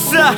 producer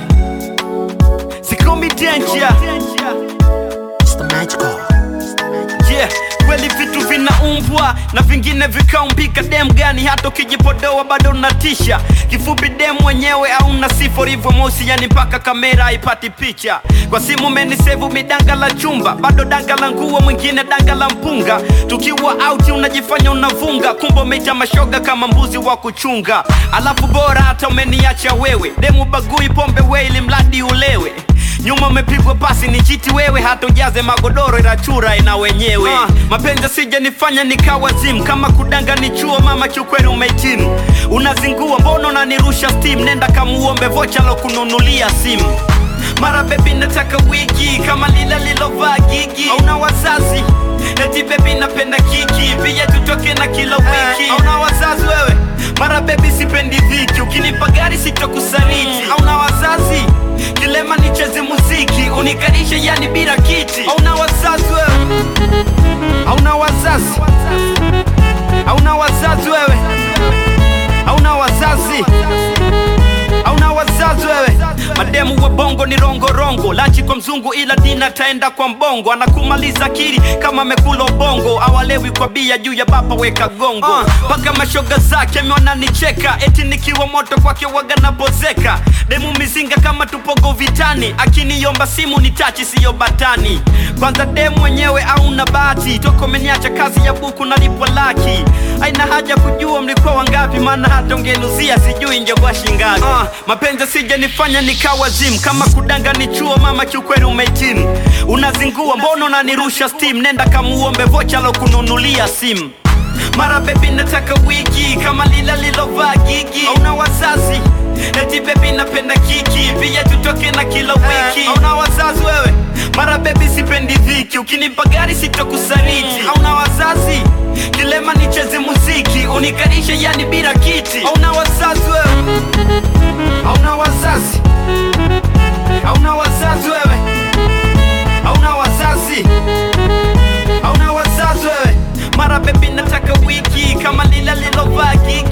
Sikomi danger It's the magical. yeah kweli vitu vinaumbwa na vingine vikaumbika dem gani hata ukijipodoa bado unatisha kifupi dem mwenyewe auna sifa ulivyo mosi yani mpaka kamera haipati picha kwa simu menisevu midanga la chumba bado danga la nguo mwingine danga la mpunga tukiwa auti unajifanya unavunga kumbe umeita mashoga kama mbuzi wa kuchunga alafu bora hata umeniacha wewe demu bagui pombe we ili mradi ulewe nyuma umepigwa pasi ni chiti wewe hata ujaze magodoro ila chura ina wenyewe uh, mapenzi sija nifanya nikawa zim kama kudanga ni chuo mama kiukweli umehitimu unazingua mbona unanirusha steam nenda kamuombe vocha lo kununulia simu mara bebi nataka wiki kama lila lilovaa gigi auna wazazi eti bebi napenda kiki pia tutoke na kila wiki auna wazazi wewe mara bebi sipendi dhiki ukinipa gari sitokusariti auna wazazi kilema nicheze muziki unikarishe yani bila kiti auna wazazi wewe auna wazazi auna wazazi wewe auna wazazi auna wazazi wewe mademu wa bongo ni rongorongo lachi kwa mzungu ila dina taenda kwa mbongo anakumaliza akili kama amekula ubongo awalewi kwa bia juu ya baba weka gongo mpaka uh, mashoga zake amewananicheka eti nikiwa moto kwake waga napozeka demu mizinga kama tupogo vitani akiniomba simu ni tachi siyo batani kwanza demu mwenyewe auna bahati toko meniacha kazi ya buku nalipwa laki aina haja kujua mlikuwa wangapi maana hata ungenuzia sijui ingekuwa shingapi uh, mapenzi sija nifanya nikawa zim kama kudanga ni chuo mama kiukweli umehitimu unazingua mbona unanirusha steam nenda kamuombe vocha lo kununulia simu mara bebi nataka wiki kama lila lilovaa gigi auna wazazi eti bebi napenda kiki pia tutoke na kila wiki auna wazazi wewe mara bebi sipendi dhiki ukinipa gari sitokusariti auna wazazi kilema nicheze muziki unikarishe yani bila kiti auna wazazi wewe auna wazazi auna wazazi wewe auna wazazi auna wazazi wewe mara bebi nataka wiki kama lila lilovaa gigi